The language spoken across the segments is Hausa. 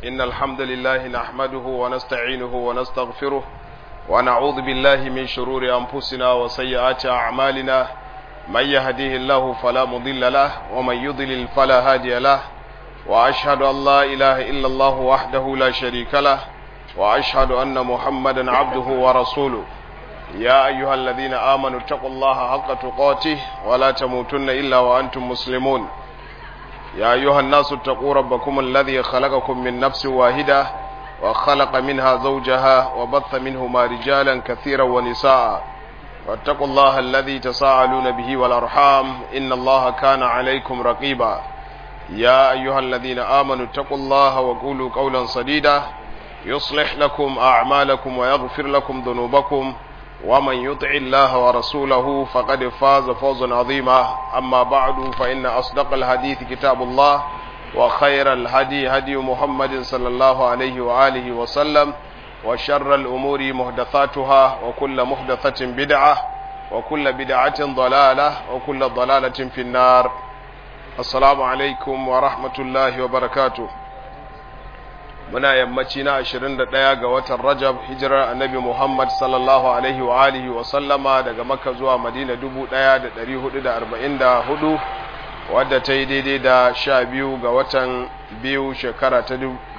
إن الحمد لله نحمده ونستعينه ونستغفره ونعوذ بالله من شرور أنفسنا وسيئات أعمالنا من يهديه الله فلا مضل له ومن يضلل فلا هادي له وأشهد أن لا إله إلا الله وحده لا شريك له وأشهد أن محمدا عبده ورسوله يا أيها الذين آمنوا اتقوا الله حق تقاته ولا تموتن إلا وأنتم مسلمون يا أيها الناس اتقوا ربكم الذي خلقكم من نفس واحدة وخلق منها زوجها وبث منهما رجالا كثيرا ونساء واتقوا الله الذي تساءلون به والأرحام إن الله كان عليكم رقيبا يا أيها الذين آمنوا اتقوا الله وقولوا قولا سديدا يصلح لكم أعمالكم ويغفر لكم ذنوبكم ومن يطع الله ورسوله فقد فاز فوزا عظيما أما بعد فإن أصدق الحديث كتاب الله وخير الهدي هدي محمد صلى الله عليه وآله وسلم وشر الأمور محدثاتها وكل محدثة بدعة وكل بدعة ضلالة وكل ضلالة في النار السلام عليكم ورحمة الله وبركاته muna yammaci na 21 ga watan Rajab hijirar Annabi Muhammad sallallahu alaihi wa alihi wa sallama daga Makka zuwa Madina 1444 wadda ta yi daidai da 12 ga watan biyu shekara ta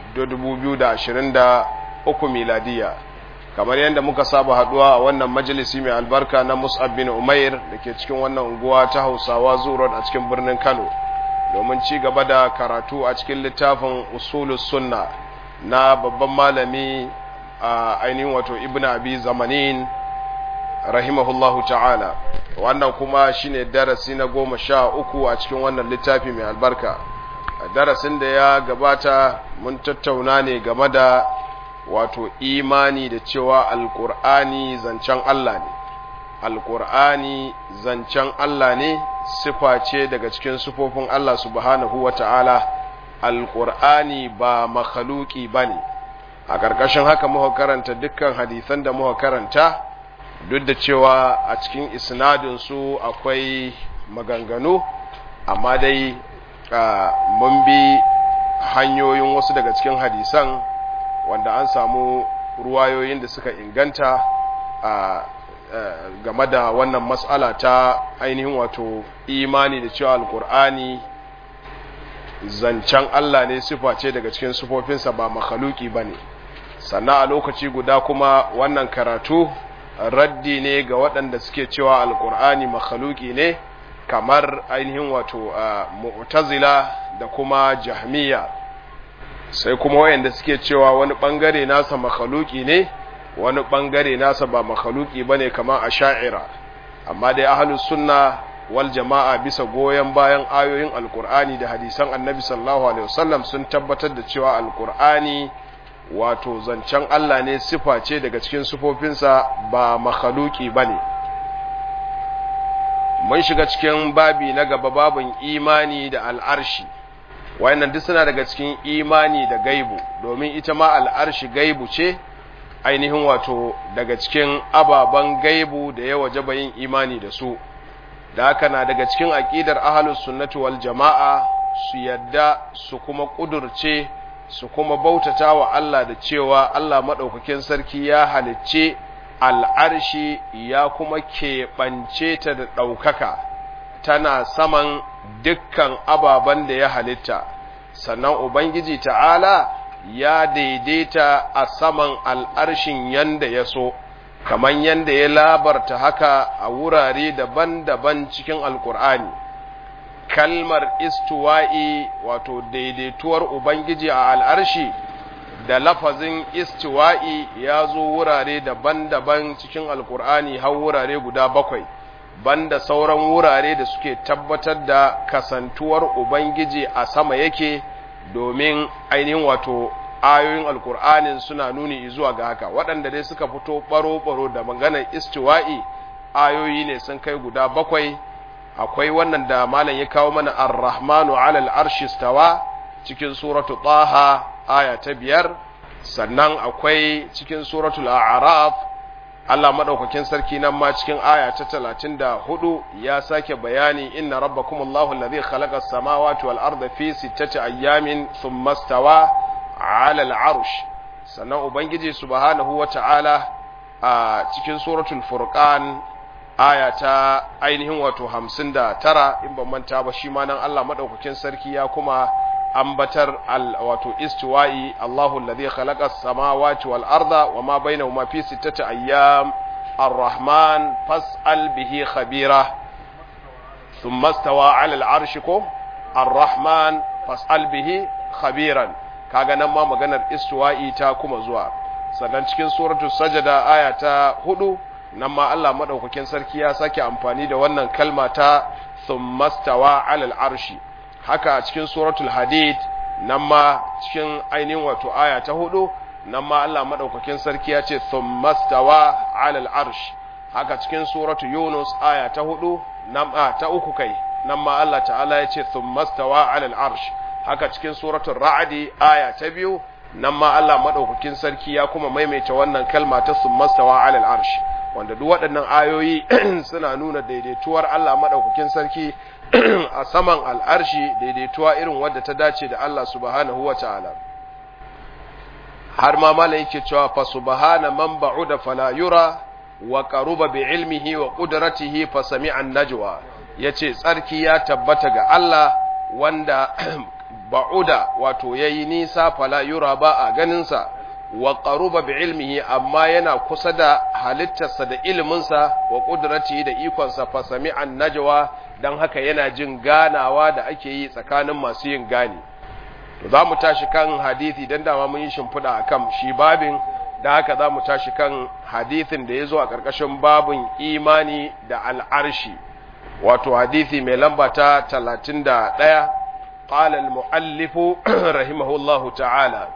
2023 miladiya kamar yadda muka saba haduwa a wannan majalisi mai albarka na Mus'ab bin Umair da ke cikin wannan unguwa ta Hausawa Zurot a cikin birnin Kano domin ci gaba da karatu a cikin littafin Usulus Sunna na babban malami a ainihin wato ibn abi zamanin rahimahullahu ta'ala wannan kuma shine darasi na goma sha uku a cikin wannan littafi mai albarka darasin da ya gabata mun tattauna ne game da wato imani da cewa alkur'ani zancen Allah ne alkur'ani zancen Allah ne sifa ce daga cikin sifofin Allah subhanahu wa ta'ala alƙur'ani ba makhaluki ba ne a ƙarƙashin haka muka karanta dukkan hadisan da muka karanta duk da cewa a cikin isnadinsu akwai maganganu amma dai mun bi hanyoyin wasu daga cikin hadisan wanda an samu ruwayoyin da suka inganta a game da wannan matsala ta ainihin wato imani da cewa alƙur'ani zancen Allah ne sifa ce daga cikin sifofinsa ba makhaluki ba ne sannan a lokaci guda kuma wannan karatu raddi ne ga waɗanda suke cewa alkur'ani makhaluki ne kamar ainihin wato mu'tazila da kuma jahmiya sai kuma wayanda suke cewa wani ɓangare nasa makhaluki ne wani ɓangare nasa ba makhaluki ba ne kamar a sha'ira amma dai ahalus sunna wal jama'a bisa goyon bayan ayoyin alkur'ani da hadisan annabi sallallahu alaihi wasallam sun tabbatar da cewa alkur'ani wato zancen Allah ne sifa ce daga cikin sifofinsa ba makhaluki bane mun shiga cikin babi na gaba babin imani da al'arshi wayannan duk suna daga cikin imani da gaibu domin ita ma al'arshi gaibu ce ainihin wato daga cikin ababen gaibu da ya wajaba yin imani da su da haka na daga cikin aƙidar ahalus sunnati wal jama'a su yadda su kuma ƙudurce su kuma bautata wa Allah da cewa Allah maɗaukakin sarki ya halicce al'arshi ya kuma keɓance ta da ɗaukaka tana saman dukkan ababen da ya halitta sannan Ubangiji ta'ala ya daidaita a saman al'arshin yanda ya so kamar yadda ya labarta haka a wurare daban-daban cikin alkur'ani kalmar istuwa'i wato daidaituwar ubangiji a al'arshi da lafazin istuwa'i ya zo wurare daban-daban cikin alkur'ani har wurare guda bakwai banda sauran wurare da suke tabbatar da kasantuwar ubangiji a sama yake domin ainihin wato ayoyin alkur'anin suna nuni zuwa ga haka waɗanda dai suka fito ɓaro-ɓaro da maganar istiwa'i ayoyi ne sun kai guda bakwai akwai wannan da malam ya kawo mana ar-rahmanu alal arshi stawa cikin suratu taha aya ta biyar sannan akwai cikin suratul a'raf Allah madaukakin sarki nan ma cikin aya ta 34 ya sake bayani inna rabbakumullahu alladhi khalaqa as-samawati wal arda fi sittati ayyamin thumma stawa ala al-arsh sannan ubangiji subhanahu wata'ala a cikin suratul furqan aya ta ainihin wato 59 in ban manta ba shi ma nan Allah madaukakin sarki ya kuma ambatar wato istiwa'i Allahu alladhi khalaqa as-samawati wal arda wama bainahuma fi sittati ayyam ar-rahman fas'al bihi khabira thumma istawa 'ala al-'arshi ko ar-rahman fas'al bihi khabiran kaga nan ma maganar istiwa'i ta kuma zuwa sannan cikin suratul sajada aya ta 4 nan ma Allah madaukakin sarki ya sake amfani da wannan kalma ta thumma istawa 'ala al-'arshi haka a cikin suratul hadid nan ma cikin ainihin wato aya ta hudu nan ma Allah madaukakin sarki ya ce thummastawa alal arsh haka cikin suratul yunus aya ta hudu nan ta uku kai nan ma Allah ta'ala ya ce thummastawa alal arsh haka cikin suratul ra'di aya ta biyu nan ma Allah madaukakin sarki ya kuma maimaita wannan kalma ta thummastawa alal arsh wanda duk waɗannan ayoyi suna nuna daidaituwar Allah madaukakin sarki a saman al'arshi daidaituwa irin wadda ta dace da Allah subhanahu wa ta'ala. Har ma mala yake cewa fa subhana man ba'uda fala yura wa qaruba bi ilmihi wa qudratihi fa sami'an najwa yace tsarki ya tabbata ga Allah wanda ba'uda wato yayi nisa fala yura ba a ganin sa wa qaruba bi ilmihi amma yana kusa da halittarsa da iliminsa wa qudratihi da ikonsa fa sami'an najwa dan haka yana jin ganawa da ake yi tsakanin masu yin gani to za mu tashi kan hadisi dan dama mun yi shimfiɗa akan shi babin da haka za mu tashi kan hadisin da ya zo a ƙarƙashin babin imani da al'arshi wato hadisi mai lamba ta talatin da ɗaya ƙala al-mu'allifu rahimahullahu ta'ala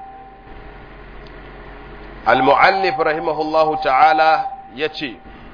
al-mu'allif rahimahullahu ta'ala ya ce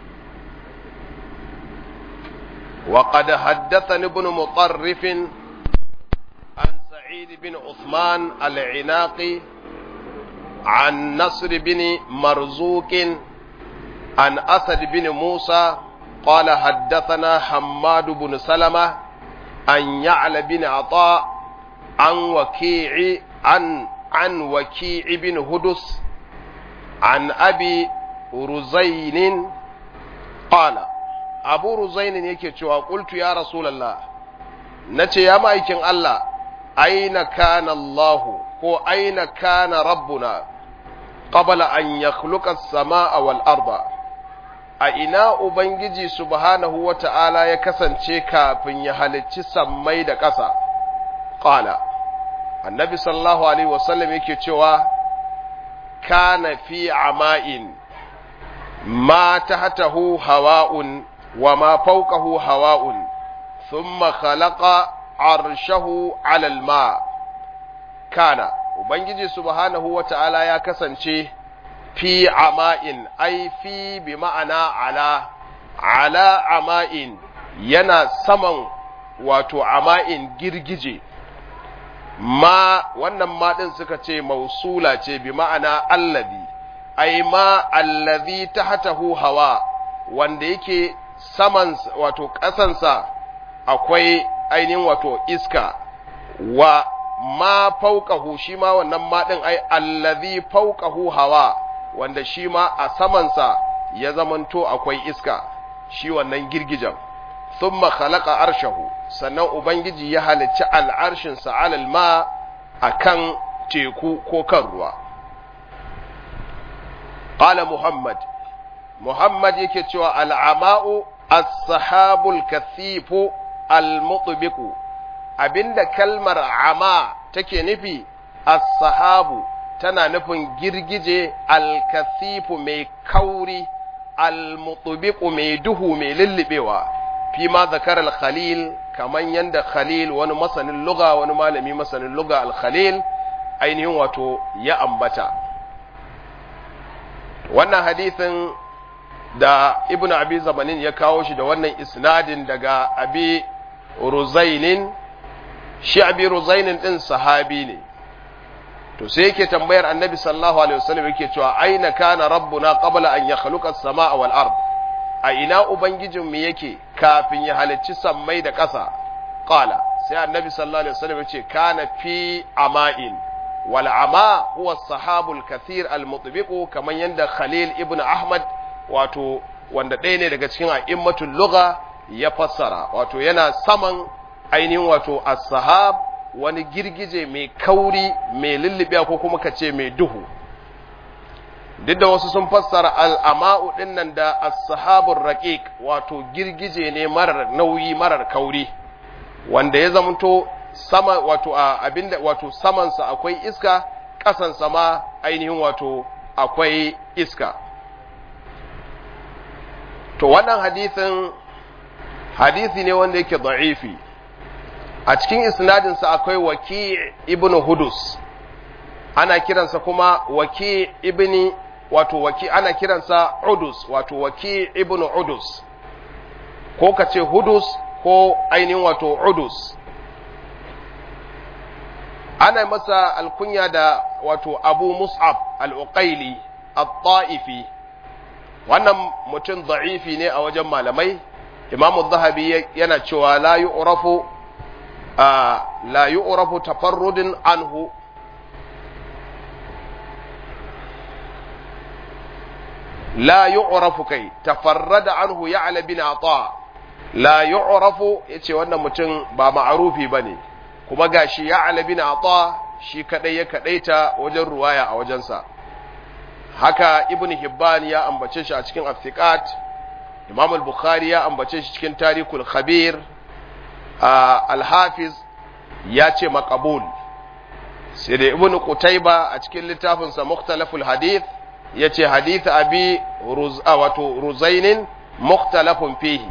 وقد حدثني ابن مطرف عن سعيد بن عثمان العناقي عن نصر بن مرزوق عن أسد بن موسى قال حدثنا حماد بن سلمة عن يعلى بن عطاء عن وكيع عن عن وكيع بن هدس عن أبي رزين قال abu ruzainin yake cewa qultu ya rasulullah nace ya ma'aikin Allah aina kana Allah ko aina kana rabbuna qabla an yakhluqa as-samaa wal arda a ina ubangiji subhanahu wata'ala ya kasance kafin ya halicci sammai da ƙasa qala annabi sallallahu alaihi wasallam yake cewa kana fi ama'in ma tahtahu hawa'un وما فوقه هواء ثم خلق عرشه على الماء كان ubangiji subhanahu wata'ala ya kasance fi ama'in ai fi bi ma'ana ala ala ama'in yana saman wato ama'in girgije ma wannan ma din suka ce mausula ce bi ma'ana allazi ai ma allazi tahtahu hawa wanda yake saman wato ƙasansa akwai ainihin wato iska wa ma fauƙahu shi ma wannan maɗin ai allazi fauƙahu hawa wanda shi ma a samansa ya zamanto akwai iska shi wannan girgijan thumma khalaqa arshahu sannan ubangiji ya halicci al'arshinsa alal ma akan teku ko kan ruwa qala muhammad muhammad yake cewa al'ama'u as-sahabul kathifu al-mutbiqu abinda kalmar ama take nufi as-sahabu tana nufin girgije al-kathifu mai kauri al-mutbiqu mai duhu mai lullubewa fi ma zakar al-khalil kaman yanda khalil wani masanin lugha wani malami masanin lugha al-khalil ainihin wato ya ambata wannan hadisin da ibn abi zamanin ya kawo shi da wannan isnadin daga abi ruzainin shi abi ruzainin din sahabi ne to sai yake tambayar annabi sallallahu alaihi wasallam yake cewa aina kana rabbuna qabla an yakhluqa as-samaa wal ard a ina ubangijin mu yake kafin ya halicci sammai da ƙasa qala sai annabi sallallahu alaihi wasallam yace kana fi ama'in wal ama huwa sahabul kathir al mutbiqu kaman yanda khalil ibn ahmad wato wanda ɗaya ne daga cikin a'immatul lugha ya fassara wato yana saman ainihin wato as-sahab wani girgije mai kauri mai lullubiya ko kuma kace mai duhu duk da wasu sun fassara al'ama'u ɗin nan da as-sahabur raqiq wato girgije ne marar nauyi marar kauri wanda ya zamanto sama wato a abinda wato samansa akwai iska ƙasansa ma ainihin wato akwai iska to wannan hadisin hadisi ne wanda yake da'ifi a cikin isnadinsa akwai waki ibn hudus ana kiransa kuma waki ibn wato waki ana kiransa udus wato waki ibn udus ko ka ce hudus ko ainihin wato udus ana masa alkunya da wato abu mus'ab al-uqaili at-ta'ifi wannan mutum da'ifi ne a wajen malamai imamu zahabi yana cewa la yu'rafu la yu'rafu tafarrudin anhu la yu'rafu kai tafarrada anhu ya'la bin ata la yu'rafu yace wannan mutum ba ma'arufi bane kuma gashi ya'la bin ata shi kadai ya kadaita wajen ruwaya a wajensa haka ibn hibban ya ambace shi a cikin aftiqat imam al-bukhari ya ambace shi cikin tarikul khabir al-hafiz ya ce maqbul sai da ibn qutayba a cikin littafinsa mukhtalaful hadith yace hadith abi ruz'a wato ruzainin mukhtalafun fihi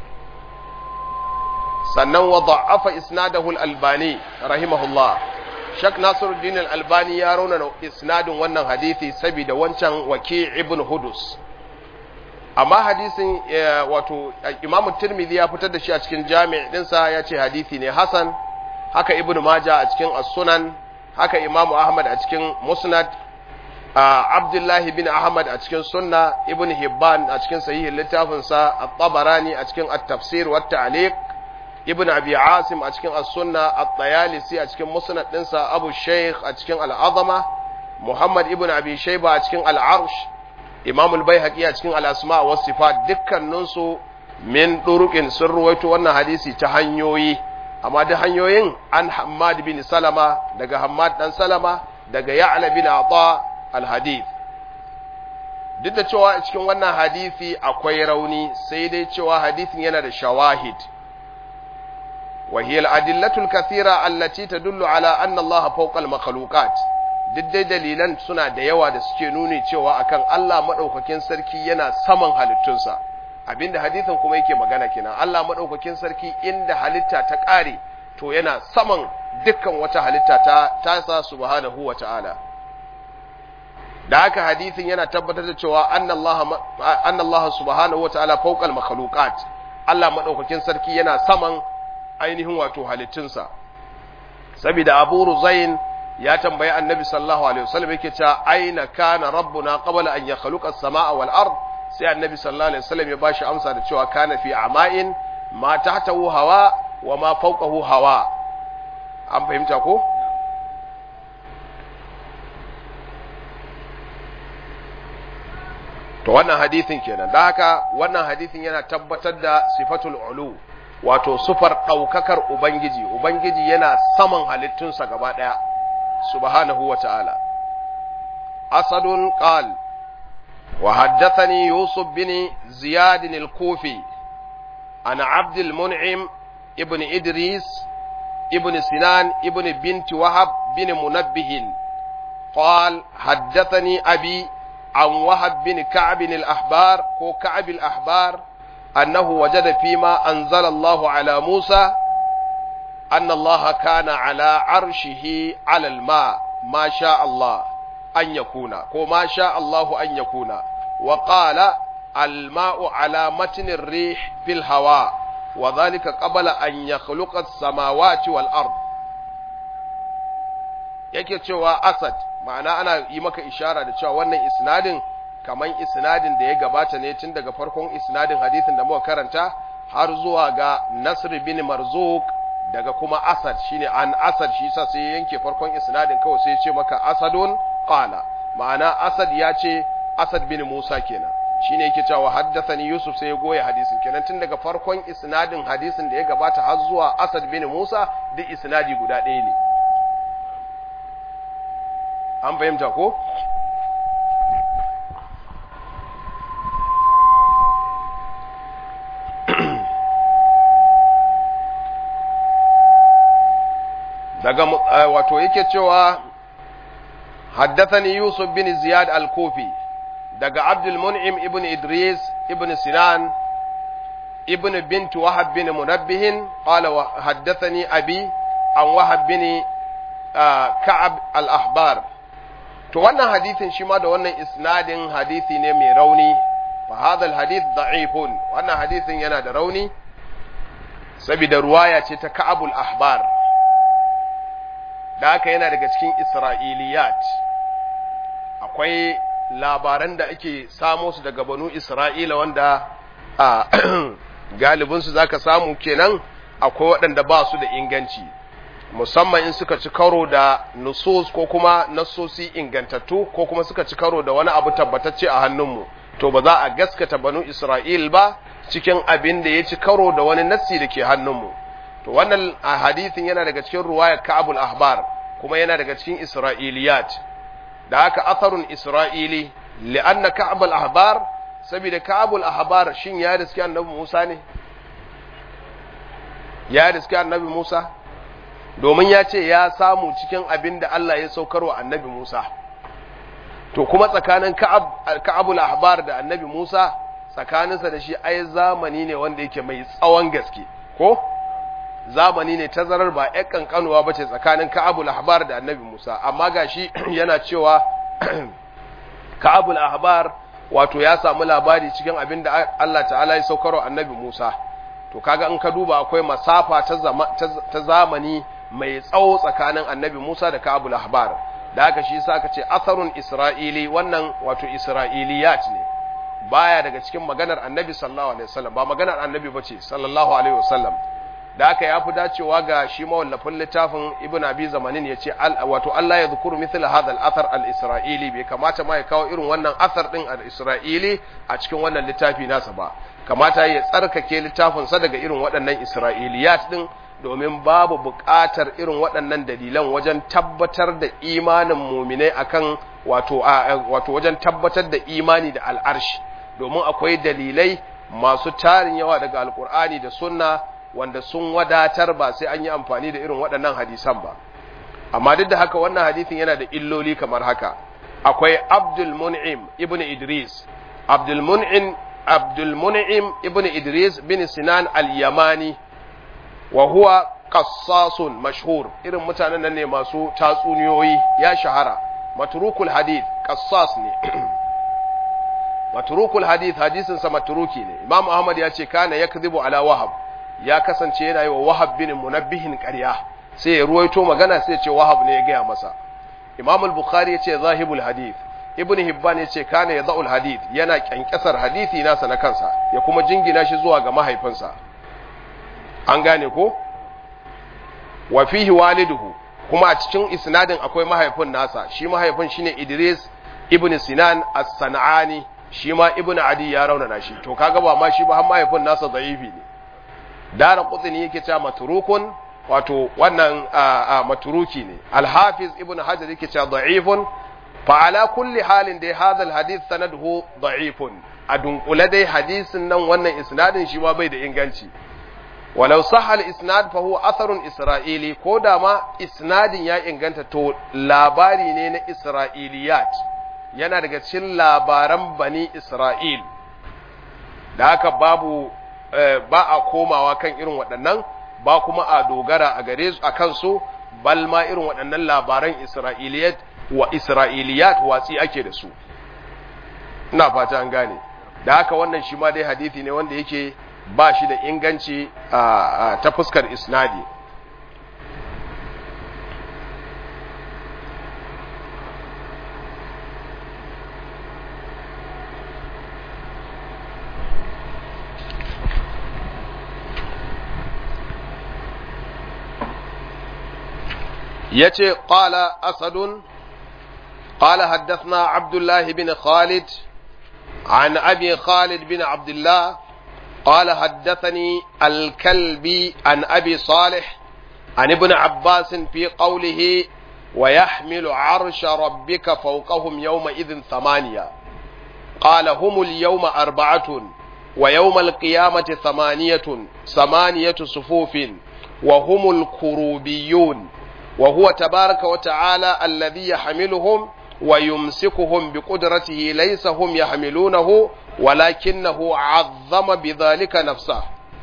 sannan wa da'afa isnadahu al-albani rahimahullah shak nasiruddin al-albani ya rauna isnadin wannan hadisi saboda wancan waki ibn hudus amma hadisin wato imamu tirmidhi ya fitar da shi a cikin jami' dinsa ya ce hadisi ne hasan haka ibn maja a cikin as-sunan haka imamu ahmad a cikin musnad abdullahi bin ahmad a cikin sunna ibn hibban a cikin sahihin littafinsa at-tabarani a cikin at-tafsir wa at-ta'liq ibn abi asim a cikin as-sunna at-tayalisi a cikin musnad dinsa abu shaykh a cikin al-azama muhammad ibn abi shayba a cikin al-arsh imam al-baihaqi a cikin al-asma wa sifat dukkanin su min duruqin sun ruwaito wannan hadisi ta hanyoyi amma da hanyoyin an hammad bin salama daga hammad dan salama daga ya'la bin ata al-hadith duk da cewa a cikin wannan hadisi akwai rauni sai dai cewa hadisin yana da shawahid وهي الأدلة الكثيرة التي تدل على أن الله فوق المخلوقات duk dai dalilan suna da yawa da suke nuni cewa akan Allah maɗaukakin sarki yana saman halittunsa abinda hadithin kuma yake magana kenan Allah maɗaukakin sarki inda halitta ta ƙare to yana saman dukkan wata halitta ta tasa subhanahu wa ta'ala da haka hadithin yana tabbatar da cewa annallaha subhanahu wa ta'ala fawqal makhluqat Allah maɗaukakin sarki yana saman ainihin wato halittunsa saboda abu ruzain ya tambayi annabi sallallahu alaihi wasallam yake cewa aina kana rabbuna qabla an yakhluqa as-samaa wal ard sai annabi sallallahu alaihi wasallam ya bashi amsa da cewa kana fi ama'in ma tahtahu hawa wa ma fawqahu hawa an fahimta ko to wannan hadisin kenan da haka wannan hadisin yana tabbatar da sifatul ulu wato sufar ɗaukakar Ubangiji, Ubangiji yana saman halittunsa gaba ɗaya, subhanahu wa ta'ala. Asadun ƙal, wa haddathani Yusuf bin Ziyadin al-Kufi, an Abdul Mun'im ibn Idris, ibn Sinan, ibn binti Wahab bin Munabbihin, قال حدثني أبي عن وهب بن كعب الأحبار كو كعب الأحبار أنه وجد فيما أنزل الله على موسى أن الله كان على عرشه على الماء ما شاء الله أن يكون وما شاء الله أن يكون وقال الماء على متن الريح في الهواء وذلك قبل أن يخلق السماوات والأرض yake cewa asad ma'ana ana yi maka ishara da cewa wannan isnadin kaman isnadin da ya gabata ne tun daga farkon isnadin hadisin da muka karanta har zuwa ga Nasr bin Marzuq daga kuma asad shine an asad shi sa sai yanke farkon isnadin kawai sai ya ce maka asadun qala ma'ana asad ya ce asad bin musa kenan shine yake cewa haddathani yusuf sai ya goye hadisin kenan tun daga farkon isnadin hadisin da ya gabata har zuwa asad bin musa duk isnadi guda ɗaya ne an fahimta ko daga wato yake cewa haddathani yusuf bin ziyad al-kufi daga abdul mun'im ibn idris ibn sinan ibn bint wahab bin munabbih qala wa haddathani abi an wahab bin ka'ab al-ahbar to wannan hadithin shi ma da wannan isnadin hadithi ne mai rauni fa hadha al-hadith da'ifun wannan hadithin yana da rauni saboda ruwaya ce ta ka'abul ahbar da haka yana daga cikin isra'iliyat akwai labaran da ake samo su daga banu isra'ila wanda a galibinsu za ka samu kenan akwai waɗanda ba su da inganci musamman in suka ci karo da nusus ko kuma nasosi ingantattu ko kuma suka ci karo da wani abu tabbatacce a hannunmu to ba za a gaskata banu isra'il ba cikin abin da ya ci karo da wani nassi da ke hannunmu to wannan hadithin yana daga cikin ruwayar ka'abul ahbar kuma yana daga cikin isra'iliyat da haka atharun isra'ili li'anna ka'abul ahbar saboda ka'abul ahbar shin ya riski annabi Musa ne ya riski annabi Musa domin ya ce ya samu cikin abin da Allah ya saukarwa annabi Musa to kuma tsakanin ka'abul ahbar da annabi Musa tsakaninsa da shi ai zamani ne wanda yake mai tsawon gaske ko zamani ne tazarar ba ƴan kankanuwa ba ce tsakanin ka'abul ahbar da annabi Musa amma gashi yana cewa ka'abul ahbar wato ya samu labari cikin abin da Allah ta'ala ya saukarwa annabi Musa to kaga in ka duba akwai masafa ta zamani mai tsawo tsakanin annabi Musa da ka'abul ahbar da haka shi yasa aka ce asarun isra'ili wannan wato isra'iliyat ne baya daga cikin maganar annabi sallallahu alaihi wasallam ba maganar annabi bace sallallahu alaihi wasallam da aka yafi dacewa ga shi mawallafin littafin ibn abi zamanin ya ce wato Allah ya zukuru mithla hadha al-athar al-isra'ili bai kamata ma ya kawo irin wannan athar din al-isra'ili a cikin wannan littafi nasa ba kamata ya tsarkake littafin sa daga irin waɗannan isra'iliyat din domin babu buƙatar irin waɗannan dalilan wajen tabbatar da imanin muminai akan wato wato wajen tabbatar da imani da al'arshi domin akwai dalilai masu tarin yawa daga alkur'ani da sunna wanda sun wadatar ba sai an yi amfani da irin waɗannan hadisan ba amma duk da haka wannan hadisin yana da illoli kamar haka akwai abdul mun'im ibn idris abdul mun'im abdul mun'im ibn idris bin sinan al-yamani wa huwa qassasun mashhur irin mutanen nan ne masu tatsuniyoyi ya shahara matrukul hadith qassas ne matrukul hadith hadisin sa matruki ne imam ahmad ya ce kana yakdhibu ala wahab ya kasance yana yi wa wahab bin munabbihin ƙarya sai ya ruwaito magana sai ya ce wahab ne ya gaya masa imam al-bukhari ya ce zahibul hadith ibn hibban ya ce kana yadhul hadith yana kyankyasar hadisi nasa na kansa ya kuma jingina shi zuwa ga mahaifinsa an gane ko wa fihi waliduhu kuma a cikin isnadin akwai mahaifin nasa shi mahaifin shine Idris ibn Sinan as-San'ani shi ma ibn Adi ya raunana shi to kaga ba ma shi ba har mahaifin nasa da'ifi ne dara qutni yake cewa matrukun wato wannan maturuki ne al-Hafiz ibn Hajar yake cewa da'ifun fa ala kulli halin dai hadha al-hadith sanaduhu da'ifun a dunkule dai hadisin nan wannan isnadin shi ma bai da inganci walau sahal isnad fa huwa atharun isra'ili ko da ma isnadin ya inganta to labari ne na isra'iliyat yana daga cikin labaran bani isra'il da haka babu ba a komawa kan irin waɗannan ba kuma a dogara a gare su a kansu bal ma irin waɗannan labaran isra'iliyat wa isra'iliyat watsi ake da su ina fata an gane da haka wannan shi ma dai hadisi ne wanda yake ba shi da inganci ta fuskar isnadi yace qala asadun قال حدثنا عبد الله بن خالد عن أبي خالد بن عبد الله قال حدثني الكلبي عن أبي صالح عن ابن عباس في قوله ويحمل عرش ربك فوقهم يومئذ ثمانية قال هم اليوم أربعة ويوم القيامة ثمانية ثمانية صفوف وهم الكروبيون وهو تبارك وتعالى الذي يحملهم ويمسكهم بقدرته ليس هم يحملونه ولكنه عظم بذلك نفسه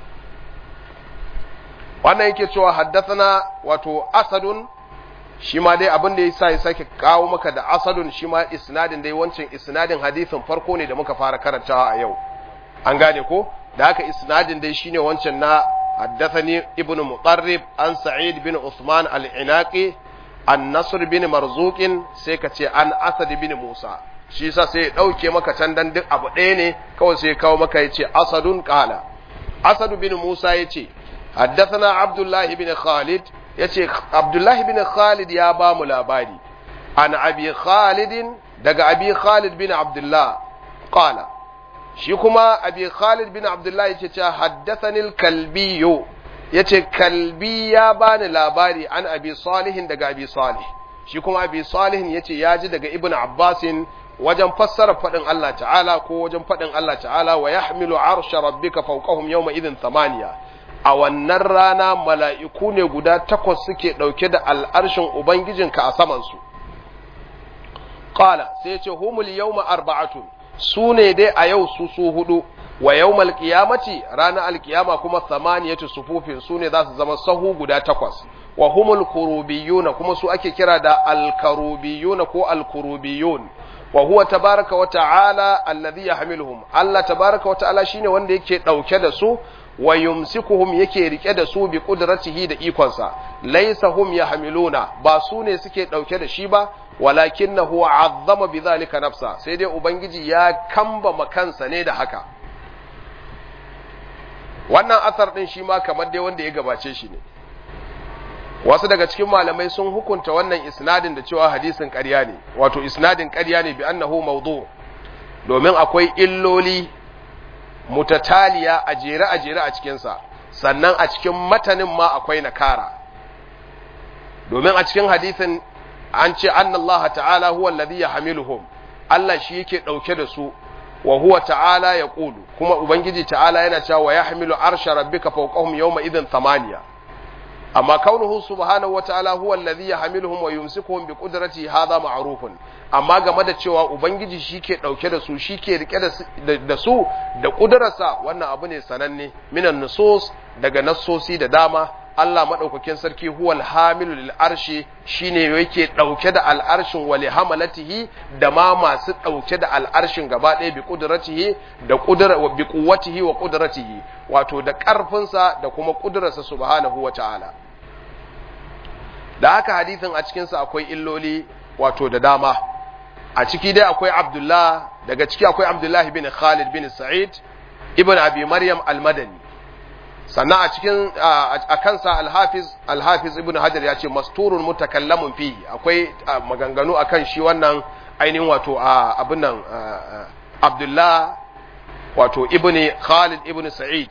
wannan yake cewa haddathana wato asadun shi ma dai abin da yasa ya sake kawo maka da asadun shi ma isnadin dai wancan isnadin hadisin farko ne da muka fara karantawa a yau an gane ko da haka isnadin dai shine wancan na haddathani ibnu muqarrib an sa'id bin usman al-inaqi an nasr bin marzuqin sai ka ce an asad bin musa shi yasa sai ya dauke maka can dan duk abu ɗaya ne kawai sai ya kawo maka yace asadun qala asad bin musa yace haddathana abdullah bin khalid yace abdullah bin khalid ya ba mu labari an abi khalid daga abi khalid bin abdullah qala shi kuma abi khalid bin abdullah yace cewa haddathani al-kalbiyyu yace kalbi ya bani labari an abi salihin daga abi salih shi kuma abi salihin yace ya ji daga ibnu abbasin wajen fassara fadin Allah ta'ala ko wajen fadin Allah ta'ala wa yahmilu arsha rabbika fawqahum yawma idhin thamaniya a wannan rana mala'iku ne guda takwas suke dauke da al'arshin ubangijinka a saman su qala sai yace humul yawma arba'atun su ne dai a yau su su hudu wa yawmal qiyamati ranar alkiyama kuma samaniyatu sufufin su ne za su zama sahu guda takwas wa humul kurubiyuna kuma su ake kira da alkarubiyuna ko alkurubiyun wa huwa tabaraka wa ta'ala alladhi yahmiluhum Allah tabaraka wa ta'ala shine wanda yake dauke da su wa yumsikuhum yake rike da su bi qudratihi da ikonsa laysa hum yahmiluna ba su ne suke dauke da shi ba walakinahu azzama bidhalika nafsa sai dai ubangiji ya kamba makansa ne da haka wannan asar din shi ma kamar dai wanda ya gabace shi ne wasu daga cikin malamai sun hukunta wannan isnadin da cewa hadisin ƙarya ne wato isnadin ƙarya ne bi annahu mawdu domin akwai illoli mutataliya a jere a jere a cikinsa sannan a cikin matanin ma akwai nakara domin a cikin hadisin an ce annallaha ta'ala huwa alladhi yahmiluhum Allah shi yake dauke da su wa huwa ta'ala yaqulu kuma ubangiji ta'ala yana cewa wa yahmilu arsha rabbika fawqahum yawma idhin thamaniya amma kaunuhu subhanahu wata'ala huwa alladhi yahmiluhum wa yumsikuhum bi qudratihi hadha ma'rufun amma game da cewa ubangiji shike dauke da su shike rike da su da kudararsa wannan abu ne sananne minan nusus daga nassosi da dama Allah madaukakin sarki huwal hamilu lil arshi shine yake dauke da al'arshin wa hamalatihi da ma masu dauke da al'arshin gaba ɗaya bi qudratihi da qudra wa bi quwwatihi wa qudratihi wato da karfinsa da kuma kudrarsa subhanahu wa ta'ala da haka hadisin a cikin sa akwai illoli wato da dama a ciki dai akwai Abdullah daga ciki akwai Abdullah bin Khalid bin Sa'id ibn Abi Maryam al-Madani sannan a cikin a kansa alhafiz alhafiz ibn hajar ya ce masturun mutakallamun fi akwai maganganu akan shi wannan ainihin wato abin nan abdullah wato ibn khalid ibn sa'id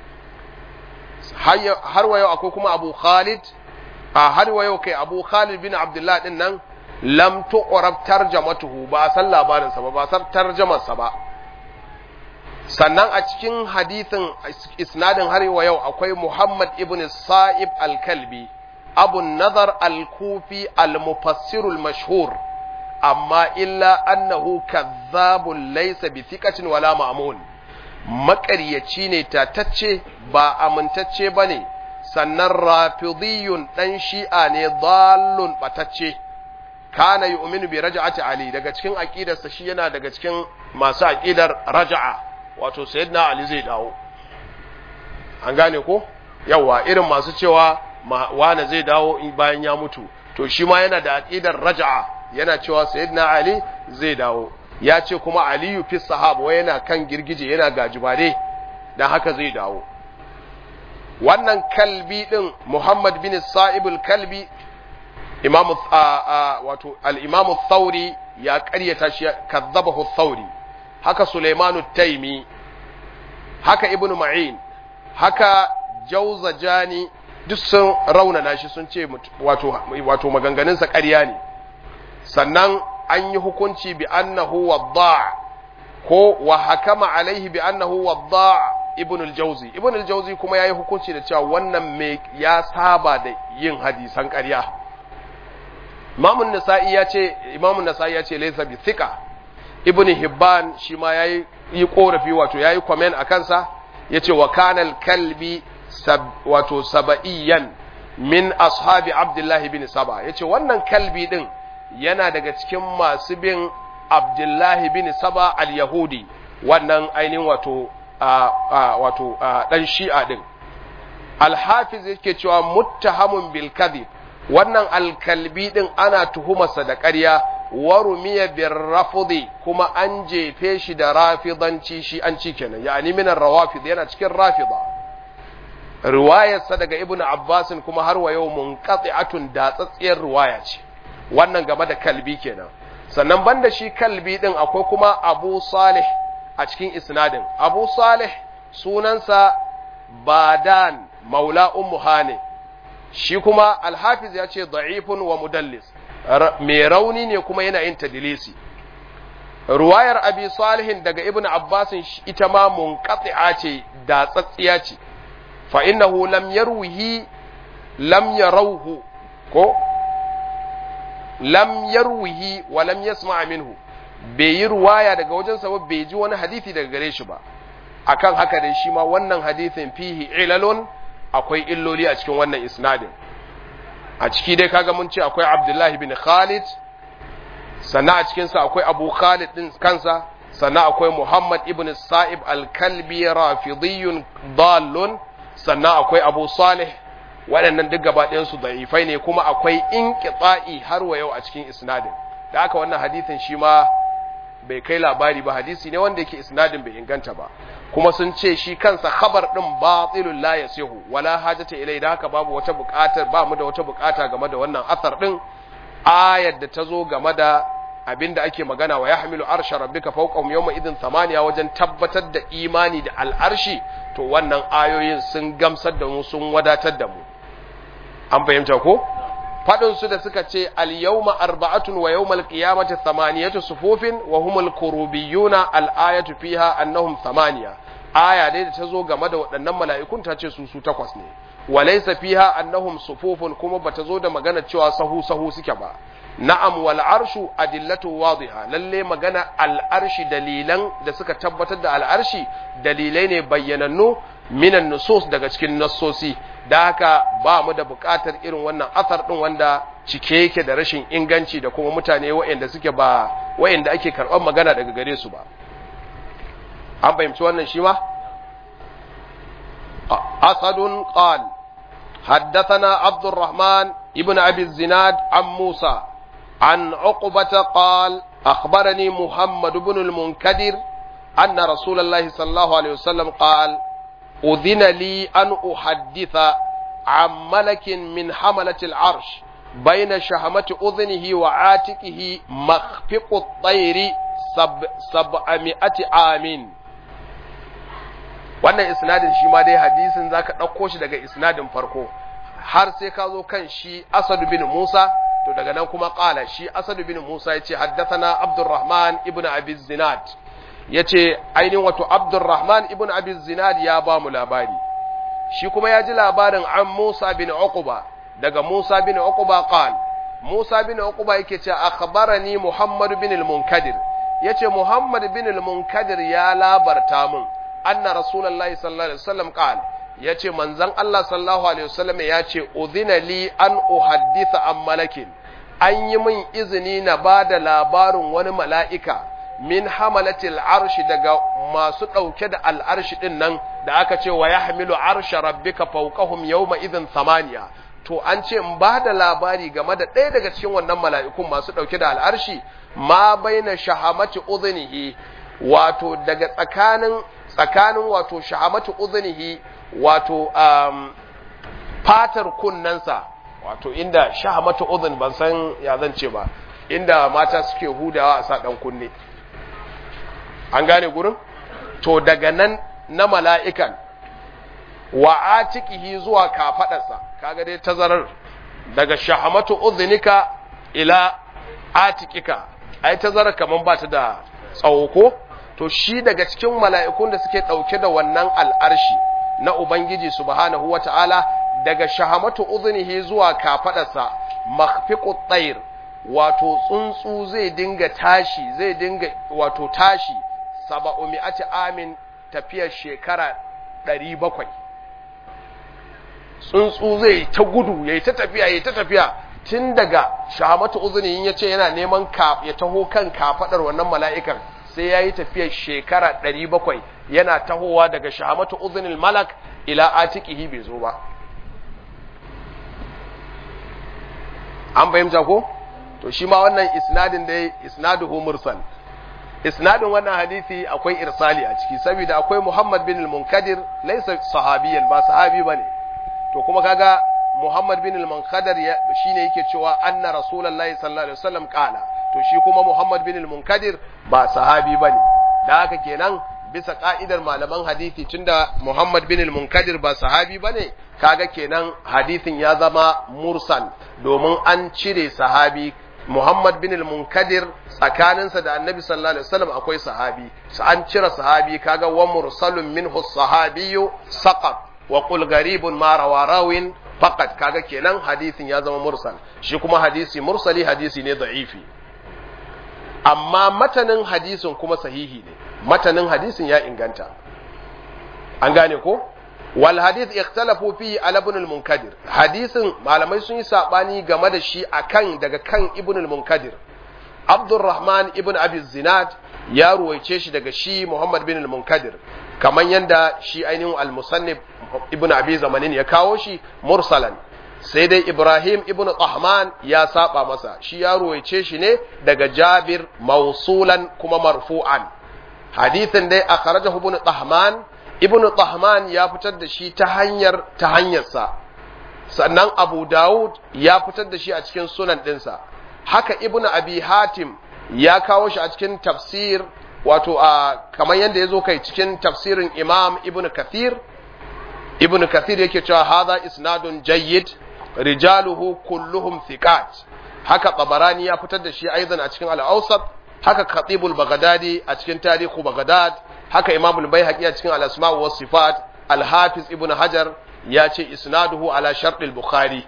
har wa yau akwai kuma abu khalid a har wa yau kai abu khalid bin abdullah din nan lam tuqrab tarjamatuhu ba san labarinsa ba ba san tarjamarsa ba sannan a cikin hadithin isnadin har wa yau akwai Muhammad ibn Sa'ib al-Kalbi Abu Nazar al-Kufi al-Mufassirul mashhur amma illa annahu kazzabun laysa bi thiqatin wala ma'mun maƙaryaci ne tatacce ba amintacce bane sannan rafidiyun dan shi'a ne dallun batacce kana yu'minu bi raj'ati ali daga cikin aqidarsa shi yana daga cikin masu aqidar raj'a wato sayyidina ali zai dawo an gane ko yawa irin masu cewa wane zai dawo bayan ya mutu to shi ma yana da aqidar raj'a yana cewa sayyidina ali zai dawo ya ce kuma aliyu fi sahaba wai yana kan girgije yana gajibare dan haka zai dawo wannan kalbi din muhammad bin sa'ibul kalbi imamu wato al-imamu thauri ya ƙaryata shi kadzabahu thauri haka sulaimanu taimi haka ibnu ma'in haka jauzajani duk sun raunana shi sun ce wato wato maganganunsa ƙarya ne sannan an yi hukunci bi annahu wadda ko wa hakama alaihi bi annahu wadda ibn al-jawzi ibn al-jawzi kuma yayi hukunci da cewa wannan me ya saba da yin hadisan ƙarya Imam an-Nasa'i ya ce Imam an-Nasa'i ya ce laysa bi thiqa Ibn Hibban shi ma yayi yi korafi wato yayi comment akan sa yace wa kana al-kalbi sab, wato sabaiyan min ashabi Abdullah ibn Saba yace wannan kalbi din yana daga cikin masu bin Abdullah ibn Saba al-Yahudi wannan ainihin wato wato dan Shi'a din Al-Hafiz yake cewa muttahamun bil kadhib wannan alkalbi din ana tuhumarsa da ƙarya warumiya bir rafudi kuma an jefe shi da rafidanci shi an ci kenan yani minan rawafid yana cikin rafida riwayarsa daga ibnu abbasin kuma har wa yau munqati'atun da tsatsiyar riwaya ce wannan game da kalbi kenan sannan banda shi kalbi din akwai kuma abu salih a cikin isnadin abu salih sunansa badan maula ummu hane shi kuma alhafiz ya ce da'ifun wa mudallis mai rauni ne kuma yana yin tadilisi ruwayar abi salihin daga ibn abbasin ita ma munqati'a ce da tsatsiya ce fa innahu lam yarwihi lam yarawhu ko lam yarwihi wa lam yasma' minhu bai yi ruwaya daga wajensa ba bai ji wani hadisi daga gare shi ba akan haka dai shi ma wannan hadisin fihi ilalun akwai illoli a cikin wannan isnadin a ciki dai kaga mun ce akwai abdullahi bin khalid sannan a cikinsa akwai abu khalid din kansa sannan akwai muhammad ibn sa'ib al-kalbi rafidiyun dallun sannan akwai abu salih waɗannan duk gaba ɗayansu da'ifai ne kuma akwai inqita'i har wa yau a cikin isnadin da haka wannan hadisin shi ma bai kai labari ba hadisi ne wanda yake isnadin bai inganta ba kuma sun ce shi kansa khabar din batilul la yasihu wala hajata ilai da haka babu wata buƙatar ba mu da wata buƙata game da wannan asar din ayar da ta zo game da abinda ake magana wa yahmilu arsha rabbika fawqahum yawma idin thamaniya wajen tabbatar da imani da al'arshi to wannan ayoyin sun gamsar da mu sun wadatar da mu an fahimta ko fadin su da suka ce al yawma arba'atun wa yawmal qiyamati thamaniyatu sufufin wa humul kurubiyuna al ayatu fiha annahum thamaniya aya dai da ta zo game da waɗannan mala'ikun ta ce su su takwas ne wa laysa fiha annahum sufufun kuma bata zo da magana cewa sahu sahu suke ba na'am wal arshu adillatu wadiha lalle magana al arshi dalilan da suka tabbatar da al arshi dalilai ne bayyanannu minan nusus daga cikin nassosi da haka ba mu da buƙatar irin wannan asar din wanda cike yake da rashin inganci da kuma mutane waɗanda suke ba waɗanda ake karɓar magana daga gare su ba an fahimci wannan shi ma asadun qal حدثنا عبد الرحمن ابن أبي الزناد عن موسى عن عقبة قال أخبرني محمد بن المنكدر أن رسول الله صلى الله عليه وسلم قال أذن لي أن أحدث عن ملك من حملة العرش بين شهمة أذنه وعاتقه مخفق الطير سب سبعمائة عام wannan isnadin shi ma dai hadisin zaka ɗauko shi daga isnadin farko har sai ka zo kan shi Asad bin Musa to daga nan kuma ƙala shi Asad bin Musa yace haddathana Abdurrahman ibn Abi Zinad yace ainihin wato Abdurrahman ibn Abi Zinad ya ba mu labari shi kuma ya ji labarin an Musa bin Uqba daga Musa bin Uqba qal Musa bin Uqba yake ce akhbarani Muhammad bin al-Munkadir yace Muhammad bin al-Munkadir ya labarta mun anna rasulullahi sallallahu alaihi wasallam qala yace manzon Allah sallallahu alaihi wasallam yace udhina li an uhaddisa an malakin an yi min izini na bada labarin wani mala'ika min hamalatil arshi daga masu ɗauke da al'arshi ɗin nan da aka ce wa ya hamilu arsha rabbika fawqahum yawma idhin samaniya to an ce in ba da labari game da ɗaya daga cikin wannan mala'ikun masu ɗauke da al'arshi ma baina shahamati udhnihi wato daga tsakanin tsakanin wato shahamati udhnihi wato um, fatar kunnensa wato inda shahamatu udhun ban san ya zan ce ba inda mata suke hudawa a sa dan kunne an gane gurin to daga nan na mala'ikan wa atiqihi zuwa kafadarsa kaga dai tazarar daga shahamatu udhunika ila atikika ai tazarar kaman ba ta da tsawo ko to shi daga cikin mala'ikun da suke dauke da wannan al'arshi na ubangiji subhanahu wata'ala daga shahamatu udhunihi zuwa kafadarsa makhfiqut tayr wato tsuntsu zai dinga tashi zai dinga wato tashi saba'u mi'ati amin tafiyar shekara 700 tsuntsu zai ta gudu yayi ta tafiya yayi ta tafiya tun daga shahamatu uzuni ya ce yana neman ya taho kan kafadar wannan mala'ikan sai ya yi tafiyar shekara 700 yana tahowa daga shahamatu uzunin malak ila atikihi bai zo ba an fahimta ko to shi ma wannan isnadin dai isnaduhu mursal isnadin wannan hadisi akwai irsali a ciki saboda akwai muhammad bin al-munkadir laysa sahabiyan ba sahabi bane to kuma kaga Muhammad bin al-Munkadir shine yake cewa anna Rasulullahi sallallahu alaihi wasallam kala to shi kuma Muhammad bin al-Munkadir ba sahabi bane da haka kenan bisa ka'idar malaman hadisi tunda Muhammad bin al-Munkadir ba sahabi bane kaga kenan hadisin ya zama mursal domin an cire sahabi Muhammad bin al-Munkadir tsakaninsa da Annabi sallallahu alaihi wasallam akwai sahabi an cire sahabi kaga wa mursalun minhu sahabiyyu saqat wa qul garibun ma rawa rawin faqat kaga kenan hadisin ya zama mursal shi kuma hadisi mursali hadisi ne da'ifi amma matanin hadisin kuma sahihi ne matanin hadisin ya inganta an gane ko wal hadith ikhtalafu fi ala ibn al-munkadir hadisin malamai sun yi sabani game da shi akan daga kan ibn al-munkadir Abdurrahman ibn Abi Zinad ya ruwaice shi daga shi Muhammad bin al-Munkadir kamar yanda shi ainihin al-Musannif ibn Abi Zamanin ya kawo shi mursalan sai dai Ibrahim ibn Tahman ya saba masa shi ya ruwaice shi ne daga Jabir mausulan kuma marfu'an hadithin dai akhrajahu ibn Tahman ibn Tahman ya fitar da shi ta hanyar ta hanyarsa sannan Abu Dawud ya fitar da shi a cikin sunan ɗinsa haka ibn Abi Hatim ya kawo shi a cikin tafsir wato a kamar yadda ya zo kai cikin tafsirin Imam Ibn Kathir Ibn Kathir yake cewa hadha isnadun jayyid rijaluhu kulluhum thiqat haka Tabarani ya fitar da shi aidan a cikin al-Awsat haka Khatibul Baghdadi a cikin Tarihu Baghdad haka Imam al-Baihaqi a cikin al-Asma' wa Sifat al-Hafiz Ibn Hajar ya ce isnaduhu ala shart al-Bukhari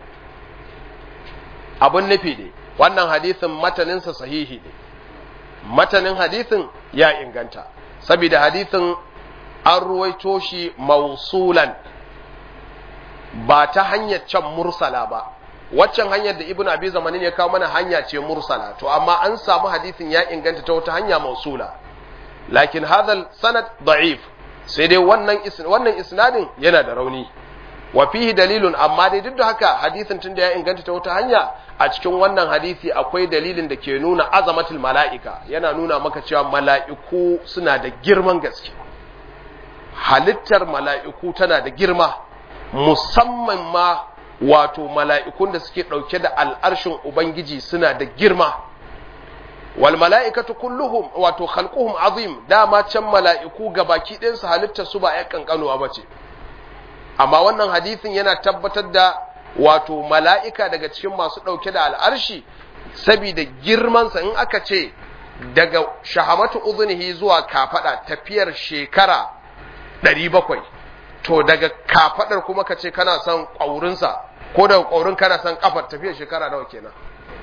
abun nufi ne wannan hadisin mataninsa sahihi ne matanin hadisin ya inganta saboda hadisin an ruwaito shi mausulan ba ta hanyar can mursala ba waccan hanyar da ibn abi zamanin ya kawo mana hanya ce mursala to amma an samu hadisin ya inganta ta wata hanya mausula lakin hadal sanad da'if sai dai wannan wannan isnadin yana da rauni wa fihi dalilun amma dai duk da haka hadisin tunda ya inganta ta wata hanya a cikin wannan hadisi akwai dalilin da ke nuna azamatul mala'ika yana nuna maka cewa mala'iku suna da girman gaske halittar mala'iku tana da girma musamman ma wato mala'ikun da suke ɗauke da al'arshin ubangiji suna da girma wal mala'ikatu kulluhum wato khalquhum azim dama can mala'iku gabaki ɗayansu halittar su ba ya kankanuwa bace amma wannan hadisin yana tabbatar da wato mala'ika daga cikin masu ɗauke da al'arshi saboda girmansa in aka ce daga shahamatu uzunihi zuwa kafaɗa tafiyar shekara ɗari bakwai to daga kafaɗar kuma ka ce kana son ƙwaurinsa ko daga ƙwaurin kana son ƙafar tafiyar shekara nawa kenan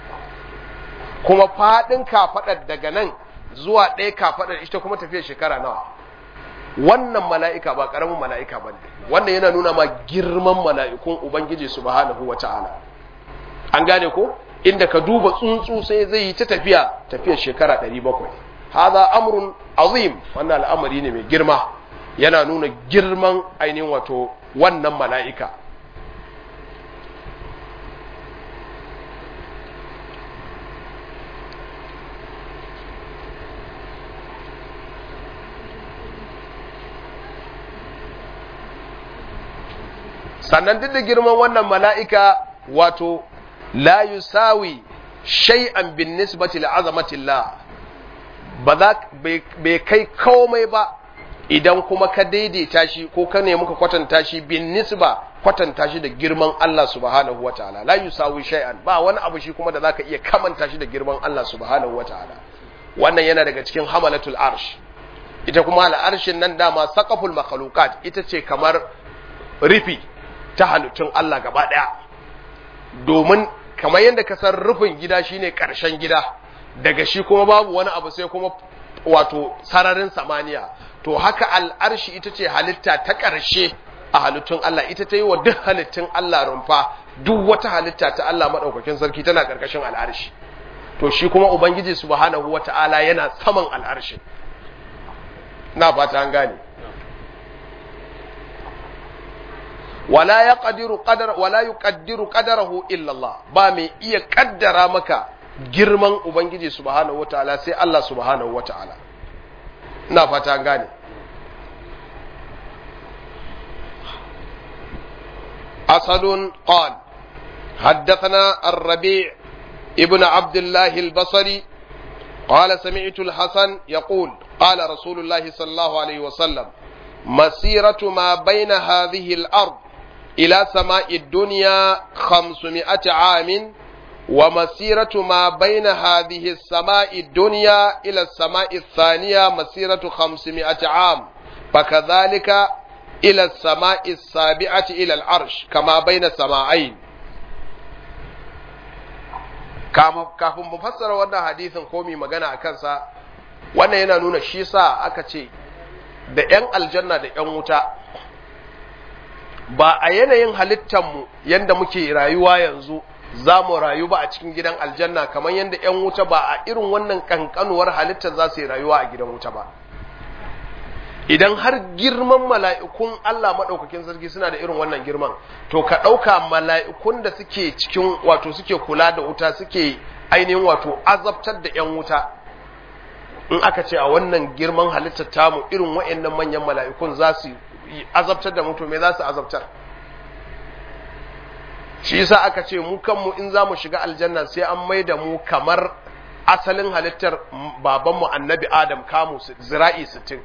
kuma faɗin kafaɗar daga nan zuwa ɗaya kafaɗar ita kuma tafiyar shekara nawa wannan mala'ika ba ƙaramin mala'ika ba ne wannan yana nuna ma girman mala'ikun Ubangiji subhanahu wa ta'ala an gane ko inda ka duba tsuntsu sai zai yi ta tafiya tafiyar shekara 700 haza amrun azim wannan al'amari ne mai girma yana nuna girman ainihin wato wannan mala'ika sannan duk da girman wannan mala'ika wato la yusawi shay'an bin nisbati li'azamatillah ba za bai kai komai ba idan kuma ka daidaita shi ko ka nemi ka kwatanta shi bin nisba kwatanta shi da girman Allah subhanahu wataala la yusawi shay'an ba wani abu shi kuma da zaka iya kamanta shi da girman Allah subhanahu wataala wannan yana daga cikin hamalatul arsh ita kuma al'arshin nan dama saqaful makhluqat ita ce kamar rufi ta halittun Allah gaba daya domin kamar yadda ka san rufin gida shine karshen gida daga shi kuma babu wani abu sai kuma wato sararin samaniya to haka al'arshi ita ce halitta ta ƙarshe a halittun Allah ita ta yi wa duk halittun Allah rumfa duk wata halitta ta Allah maɗaukakin sarki tana ƙarƙashin al'arshi to shi kuma Ubangiji subhanahu wa ta'ala yana saman al'arshi na fata an gane wala ya ƙadiru ƙadar wala yu ƙaddiru ƙadarahu illallah ba mai iya ƙaddara maka girman Ubangiji subhanahu wa ta'ala sai Allah subhanahu wa ta'ala ina fata an gane أسد قال حدثنا الربيع ابن عبد الله البصري قال سمعت الحسن يقول قال رسول الله صلى الله عليه وسلم مسيرة ما بين هذه الأرض إلى سماء الدنيا خمسمائة عام ومسيرة ما بين هذه السماء الدنيا إلى السماء الثانية مسيرة خمسمائة عام فكذلك إلى السماء السابعة إلى العرش كما بين السماعين kafin mu fassara wannan hadisin ko mai magana a kansa wannan yana nuna shi sa aka ce da 'yan aljanna da 'yan wuta ba a yanayin halittanmu yadda muke rayuwa yanzu za mu rayu ba a cikin gidan aljanna kamar yadda 'yan wuta ba a irin wannan kankanuwar halittar za su yi rayuwa a gidan wuta ba idan har girman mala'ikun Allah maɗaukakin sarki suna da irin wannan girman, to ka ɗauka mala'ikun da suke cikin wato suke kula da wuta suke ainihin wato azabtar da ‘yan wuta, in aka ce a wannan girman halittar tamu irin wa'yannan manyan mala'ikun za su azabtar da mutu me za su azabtar. Shi yasa aka ce mu kanmu in za mu shiga aljanna sai an mai da mu kamar asalin halittar babanmu annabi Adam kamu zira'i sittin.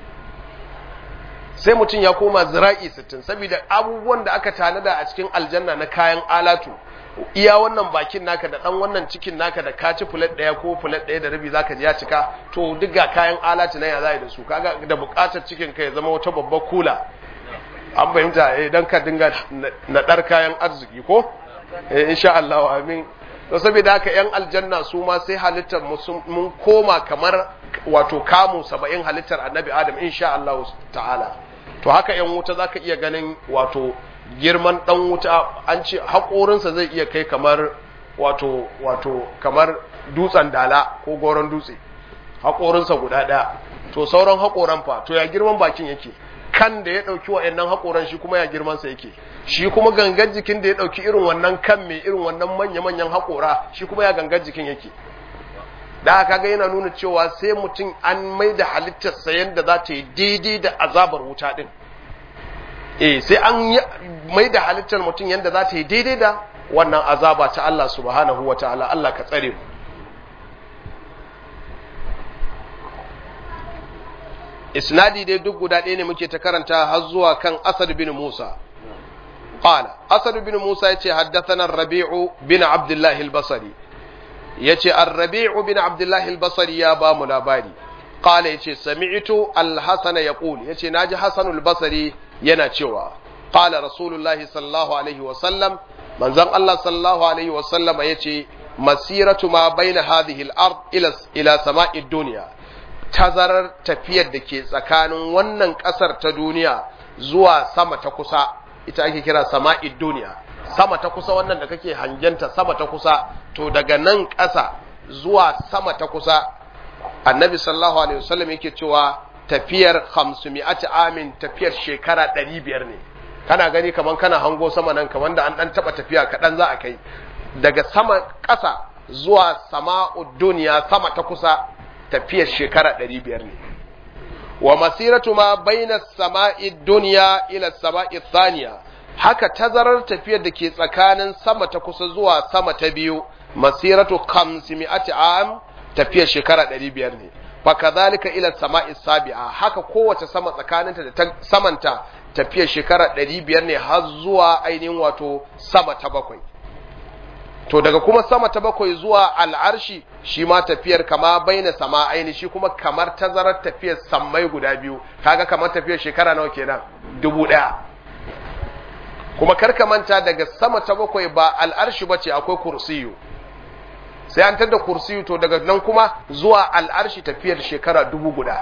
sai mutum ya koma zira'i sittin saboda abubuwan da aka tanada a cikin aljanna na kayan alatu iya wannan bakin naka da dan wannan cikin naka da ka ci fulat daya ko fulat daya da rabi zaka ji ya cika to duk ga kayan alatu na ya zai da su kaga da bukatar cikin ka ya zama wata babbar kula an fahimta eh dan ka dinga nadar kayan arziki ko eh insha Allah amin to saboda haka yan aljanna su ma sai halittar mun koma kamar wato kamu 70 halittar annabi adam insha Allah ta'ala to haka yan wuta zaka iya ganin wato girman dan wuta an ce haƙorinsa zai iya kai kamar wato wato kamar dutsen dala ko goron dutse haƙorinsa guda ɗaya to sauran haƙoran fa to ya girman bakin yake kan da ya ɗauki wa'annan haƙoran shi kuma ya girmansa yake shi kuma gangan jikin da ya ɗauki irin wannan kan mai irin wannan manya-manyan haƙora shi kuma ya gangan jikin yake da haka ga yana nuna cewa sai mutum an mai da halittarsa yadda za ta yi daidai da azabar wuta ɗin eh sai an mai da halittar mutum yadda za ta yi daidai da wannan azaba ta Allah subhanahu wa ta'ala Allah ka tsare mu isnadi dai duk guda ɗaya ne muke ta karanta har zuwa kan asad bin musa qala asad bin musa yace haddathana rabi'u bin abdullah al-basri yace ar-rabi'u bin abdullah al-basri ya ba mu labari qala yace sami'tu al-hasan yaqul yace naji hasan al-basri yana cewa qala rasulullahi sallallahu alaihi wa sallam manzon Allah sallallahu alaihi wa sallama yace masiratu ma baina hadhihi al-ard ila ila sama'i dunya tazarar tafiyar da ke tsakanin wannan ƙasar ta duniya zuwa sama ta kusa ita ake kira sama'id duniya sama ta kusa wannan da kake hangenta sama ta kusa to daga nan ƙasa zuwa sama ta kusa annabi sallallahu alaihi wasallam yake cewa tafiyar 500 amin tafiyar shekara 500 ne kana gani kaman kana hango sama nan kaman da an dan taba tafiya kaɗan za a kai daga sama ƙasa zuwa sama'ud duniya sama ta kusa tafiyar shekara ɗari biyar ne wa masiratu ma baina sama'i duniya ila sama'i thaniya haka tazarar tafiyar da ke tsakanin sama ta kusa zuwa sama ta biyu masiratu khamsimi'ati am tafiyar shekara 500 ne fa kadhalika ila sama'i sabi'a haka kowace sama tsakaninta da ta samanta tafiyar shekara 500 ne har zuwa ainihin wato sama ta bakwai to daga kuma sama ta bakwai zuwa al'arshi shi ma tafiyar kama baina sama aini shi kuma kamar tazarar tafiyar sammai guda biyu kaga kamar tafiyar shekara nawa kenan dubu ɗaya kuma karka manta daga sama ta bakwai ba al'arshi ba ce akwai kursiyu sai an tada kursiyu to daga nan kuma zuwa al'arshi tafiyar shekara dubu guda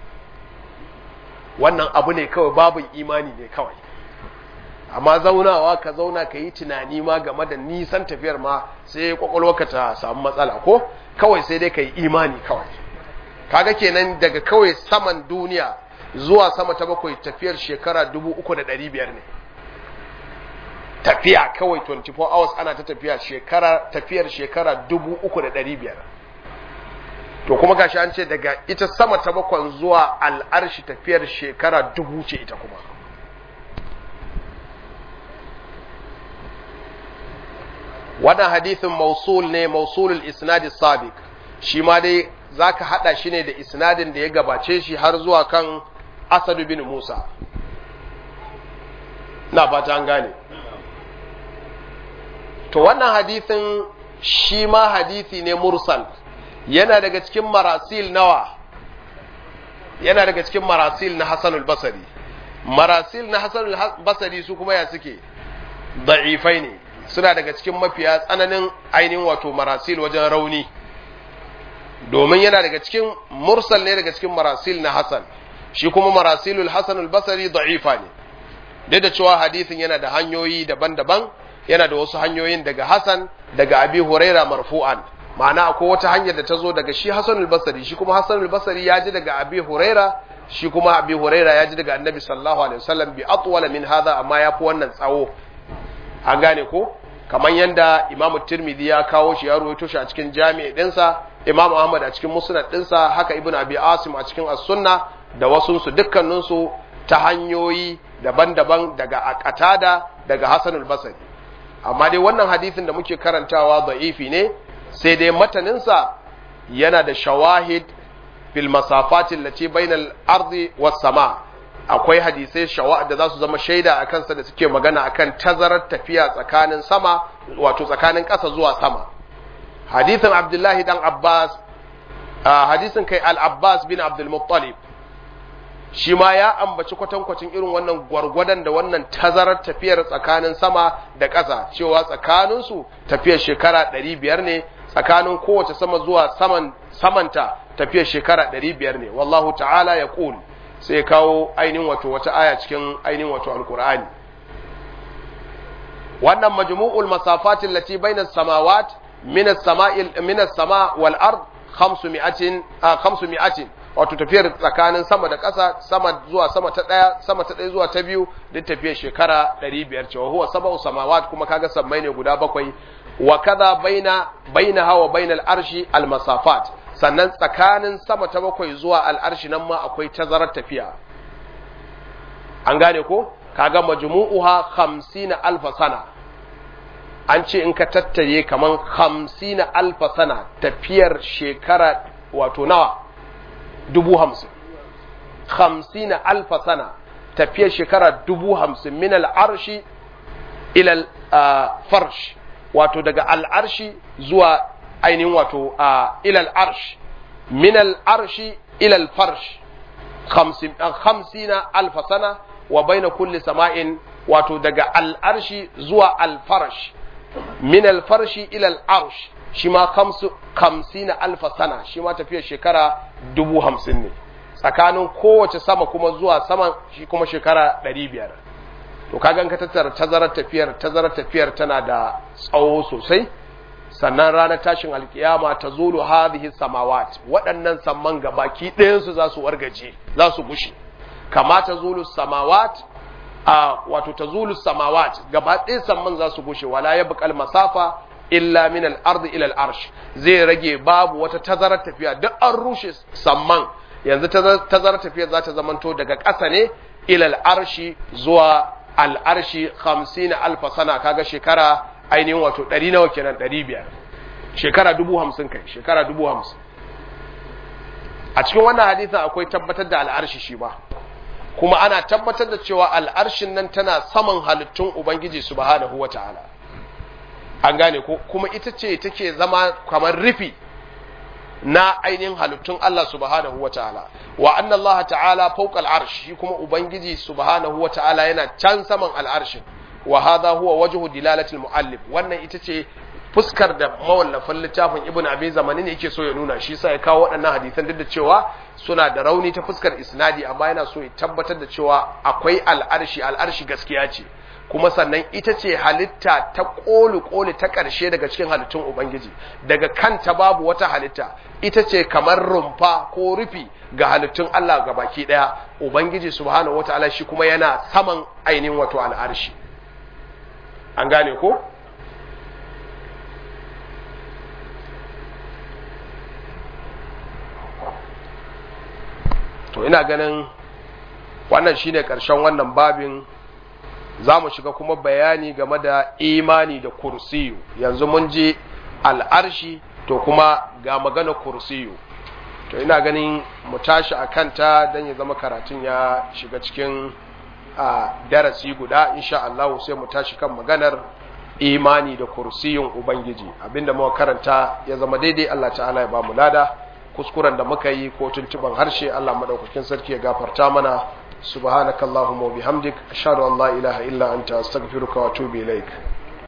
wannan abu ne kawai babin imani ne kawai amma zaunawa ka zauna ka yi tunani ma game da nisan tafiyar ma sai kwakwalwarka ta samu matsala ko kawai sai dai ka yi imani kawai kaga kenan daga kawai saman duniya zuwa sama ta bakwai tafiyar shekara dubu uku da ɗari biyar ne tafiya kawai 24 hours ana ta tafiya shekara tafiyar shekara dubu uku da ɗari biyar to kuma gashi an ce daga ita sama ta bakwan zuwa al'arshi tafiyar shekara dubu ce ita kuma wannan hadithin mausul ne mausulul isnadi sabiq shi ma dai zaka hada shi ne da isnadin da ya gabace shi har zuwa kan asadu bin musa na fata an gane to wannan hadithin shi ma hadithi ne mursal yana daga cikin marasil nawa yana daga cikin marasil na hasanul basari marasil na hasanul basari su kuma ya suke da'ifai ne suna daga cikin mafiya tsananin ainihin wato marasil wajen rauni domin yana daga cikin mursal ne daga cikin marasil na hasan shi kuma marasilul hasanul basari da'ifa ne duk da cewa hadisin yana da hanyoyi daban-daban yana da wasu hanyoyin daga hasan daga abi huraira marfu'an ma'ana akwai wata hanyar da ta zo daga shi hasanul basari shi kuma hasanul basari ya ji daga abi huraira shi kuma abi huraira ya ji daga annabi sallallahu alaihi wasallam bi atwala min hadha amma ya fi wannan tsawo an gane ko kamar yanda imamu tirmidhi ya kawo shi ya ruwaito shi a cikin jami'i dinsa imamu ahmad a cikin musnad dinsa haka ibnu abi asim a cikin as-sunna da wasu su dukkanin su ta hanyoyi daban-daban daga akatada daga hasanul basri amma dai wannan hadisin da muke karantawa da'ifi ne sai dai mataninsa yana da shawahid fil masafati allati bainal ardi was sama akwai hadisai shawa da za su zama shaida a kansa da suke magana akan tazarar tafiya tsakanin sama wato tsakanin ƙasa zuwa sama hadisin abdullahi dan abbas hadisin kai al-abbas bin abdul muttalib shi ma ya ambaci kwatankwacin irin wannan gwargwadon da wannan tazarar tafiyar tsakanin sama da ƙasa cewa tsakaninsu tafiyar shekara ɗari biyar ne tsakanin kowace sama zuwa saman samanta tafiyar shekara ɗari biyar ne wallahu ta'ala ya ƙul sai kawo ainihin wato wata aya cikin ainihin wato alkur'ani wannan majmu'ul masafatin lati bainas samawat min as-sama'il min as-sama' wal ard 500 500 wato tafiyar tsakanin sama da ƙasa sama zuwa sama ta ɗaya sama ta ɗaya zuwa ta biyu duk tafiyar shekara ɗari biyar cewa huwa saba'u samawat kuma kaga sammai ne guda bakwai wa kaza baina baina hawa baina al'arshi al-masafat sannan tsakanin sama ta bakwai zuwa al'arshi nan ma akwai tazarar tafiya an gane ko kaga majmu'uha 50 alf sana an ce in ka tattare kaman 50 alf sana tafiyar shekara wato nawa dubu hamsin hamsina alfa sana tafiyar shekara dubu hamsin min al'arshi ilal farsh wato daga al'arshi zuwa ainihin wato ilal arsh min al'arshi ilal farsh hamsina alfa sana wa baina kulli sama'in wato daga al'arshi zuwa alfarsh min alfarshi ilal arsh shi ma kamsina alfa sana shi ma tafiyar shekara dubu hamsin ne tsakanin kowace sama kuma zuwa saman shi kuma shekara ɗari biyar to kagan ka tattara tazarar tafiyar tazarar tafiyar tana da tsawo sosai sannan ranar tashin alkiyama ta zulu hadhihi samawat waɗannan samman gabaki ɗayansu za su wargaje za su bushe kama ta zulu samawat a wato ta zulu samawat gaba ɗaya samman za su bushe wala ya buƙal masafa illa min al-ard ila al-arsh zai rage babu wata tazarar tafiya duk an rushe samman yanzu tazarar tafiya za ta zamanto daga ƙasa ne ila al-arshi zuwa al'arshi hamsin alfa sana kaga shekara ainihin wato ɗari nawa kenan ɗari biyar shekara dubu hamsin kai shekara dubu hamsin a cikin wannan hadisin akwai tabbatar da al'arshi shi ba kuma ana tabbatar da cewa al'arshin nan tana saman halittun ubangiji subhanahu wata'ala an gane ko kuma ita ce take zama kamar rufi na ainihin halittun Allah subhanahu wata'ala wa anna Allah ta'ala fawqa al'arsh shi kuma ubangiji subhanahu wata'ala yana can saman al'arshin wa hadha huwa wajhu dilalati al-muallif wannan ita ce fuskar da mawallafin littafin ibn abi zamani ne yake so ya nuna shi sa ya kawo waɗannan hadisan duk da cewa suna da rauni ta fuskar isnadi amma yana so ya tabbatar da cewa akwai al'arshi al'arshi gaskiya ce kuma sannan ita ce halitta ta koli koli ta ƙarshe daga cikin halittun ubangiji daga kanta babu wata halitta ita ce kamar rumfa ko rufi ga halittun Allah ga baki ɗaya ubangiji subhanahu wataala shi kuma yana saman ainihin wato al'arshi an gane ko to ina ganin wannan shine ƙarshen wannan babin za mu shiga kuma bayani game da imani da kursiyu yanzu mun ji al'arshi to kuma ga magana kursiyu to ina ganin mu tashi a kanta don ya zama karatun ya shiga cikin darasi guda insha Allah sai mu tashi kan maganar imani da kursiyun ubangiji abinda muka karanta ya zama daidai Allah ta'ala ya ba mu lada kuskuren da muka yi ko tuntuban harshe Allah madaukakin sarki ya gafarta mana subhanakallahumma wa bihamdik ashhadu an la ilaha illa anta astaghfiruka wa atubu ilaik